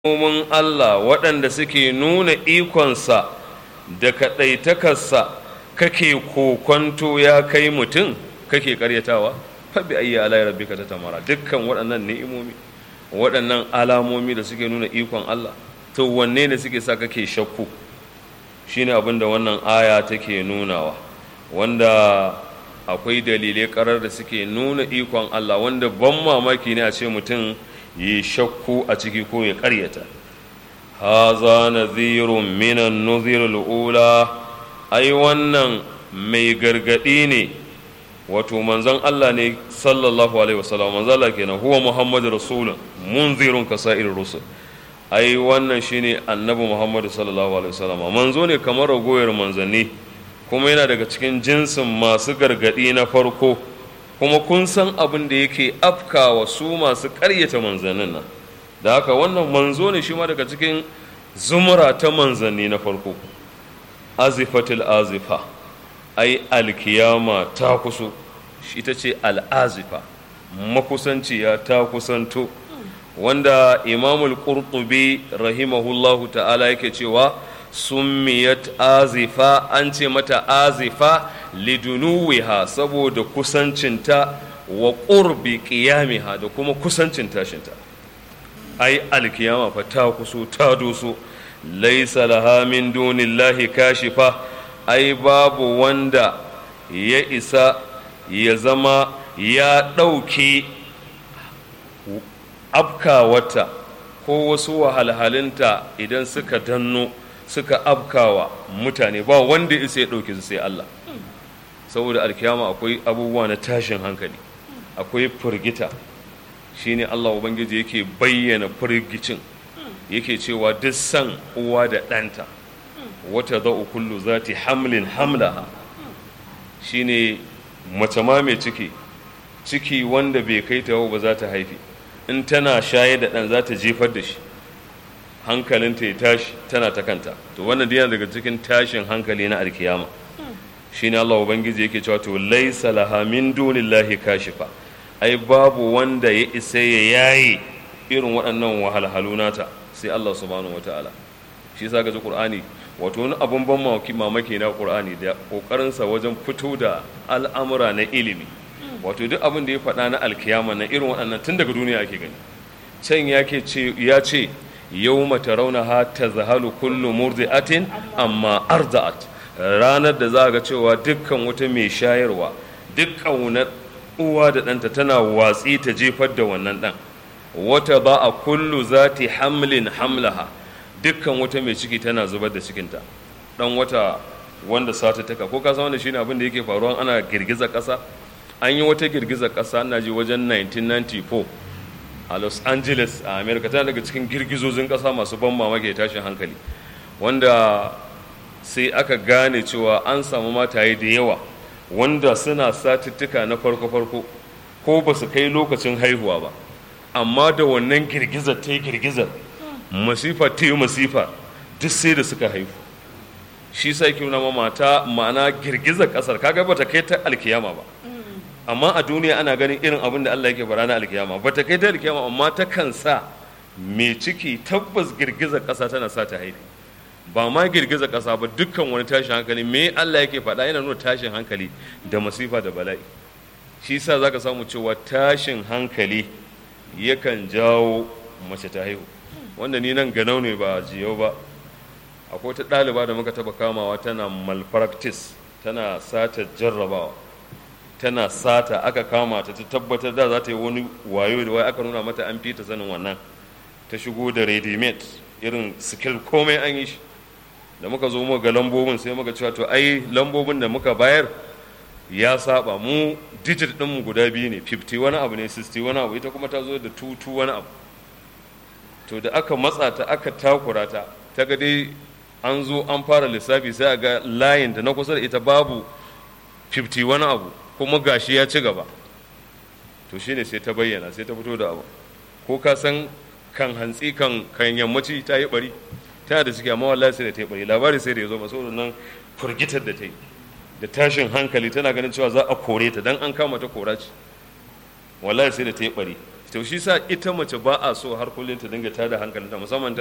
alamomin Allah waɗanda suke nuna ikonsa da kaɗaitakarsa kake kokonto ya kai mutum kake ƙaryatawa fabi ayyi alayi rabbika ta tamara dukkan waɗannan ni'imomi waɗannan alamomi da suke nuna ikon Allah to wanne ne suke sa kake shakku shine abin da wannan aya take nunawa wanda akwai dalilai karar da suke nuna ikon Allah wanda ban mamaki ne a ce mutum yi shakku a ciki ko ya karyata haza nadhirun minan nuzirul ula ai wannan mai gargadi ne wato manzon Allah ne sallallahu alaihi wasallam manzon Allah kenan huwa muhammadu rasulun munzirun kasa'ir rusul ai wannan shine annabi muhammadu sallallahu alaihi wasallam manzo ne kamar ragoyar manzanni kuma yana daga cikin jinsin masu gargadi na farko kuma kun san abin da yake afkawa su masu ƙaryata manzannin nan da haka wannan manzo ne shi ma daga cikin zumura ta manzanni na farko azifatul azifa ai alkiyama ta kuso ita ce al'azifa makusanciya ta kusanto wanda imamul qurtubi rahimahullahu ta'ala yake cewa summiyat azifa an ce mata azifa lidunuwiha saboda kusancinta wa ƙurbi ƙiyamiha da kuma kusancin tashinta ai alkiyama fa ta kuso ta doso laisa laha min dunillahi kashifa ai babu wanda ya isa ya zama ya ɗauki afkawata ko wasu wahalhalinta idan suka danno suka afkawa mutane ba wanda isa ya ɗauke su sai Allah saboda alkiyama akwai abubuwa na tashin hankali akwai firgita shine Allah ubangiji yake bayyana firgicin yake cewa duk san uwa da ɗanta wata za'u kullu zati hamlin hamlaha shine mace ma mai ciki ciki wanda bai kai ta ba za ta haifi in tana shaye da ɗan za ta jefar da shi hankalinta ya tashi tana ta kanta to wannan yana daga cikin tashin hankali na alkiyama shine Allah ubangiji yake cewa to laisa laha min dunillahi kashifa ai babu wanda ya isa ya yayi irin waɗannan wahalhalu nata sai Allah subhanahu wataala shi yasa ga Qur'ani wato wani abun ban mamaki mamaki na Qur'ani da kokarin sa wajen fito da al'amura na ilimi wato duk abin da ya faɗa na alkiyama na irin waɗannan tun daga duniya ake gani can yake ce ya ce yawma tarawnaha tazhalu kullu murdi'atin amma arda'at ranar da za ga cewa dukkan wata mai shayarwa dukkan wani uwa da ɗanta tana watsi ta jefar da wannan ɗan wata ba a kullu zati hamlin hamlaha dukkan wata mai ciki tana zubar da cikinta ɗan wata wanda sata taka ko kasa wanda shine abin da yake faruwa ana girgiza ƙasa an yi wata girgiza ƙasa na ji wajen 1994 a los angeles a america tana daga cikin girgizozin ƙasa masu ban mamaki tashin hankali wanda sai aka gane cewa an samu mataye da yawa wanda suna satuttuka na farko-farko ko ba su kai lokacin haihuwa ba amma da wannan girgizar ta yi girgizar masifa ta yi masifa duk sai da suka haihu shi sai ke ma mata ma'ana girgizar kasar kaga ba ta kai ta alkiyama ba amma a duniya ana ganin irin abin da Allah yake bara na alkiyama ba ta kai ta alkiyama amma ta kan sa mai ciki tabbas girgizar kasa tana sa ta haifi ba ma girgiza ƙasa ba dukkan wani tashin hankali me Allah yake faɗa yana nuna tashin hankali da masifa da bala'i shi sa za ka samu cewa tashin hankali yakan jawo mace ta haihu wanda ni nan ganau ne ba jiyau ba akwai ta ɗaliba da muka taɓa kamawa tana malpractice tana sata jarrabawa tana sata aka kama ta ta tabbatar da za ta yi wani wayo da wai aka nuna mata an fita sanin wannan ta shigo da ready made irin skill komai an yi shi da muka zo muka ga lambobin sai muka cewa to ai lambobin da muka bayar ya saba mu digit ɗinmu guda biyu ne 50 wani abu ne 60 wani abu ita kuma ta zo da 22 wani abu to da aka matsa ta aka takura ta ta ga dai an zo an fara lissafi sai a ga layin da na kusa da ita babu 50 wani abu kuma gashi ya ci gaba to shine sai ta bayyana sai ta fito da abu ko ka san kan hantsi kan kan yammaci ta yi bari tana da ciki amma wallahi sai da ta yi bari labari sai da ya zo masu nan furgitar da ta yi da tashin hankali tana ganin cewa za a kore ta dan an kama ta kora ce wallahi sai da ta yi bari to shi sa ita mace ba a so har kullum ta dinga tada hankalinta musamman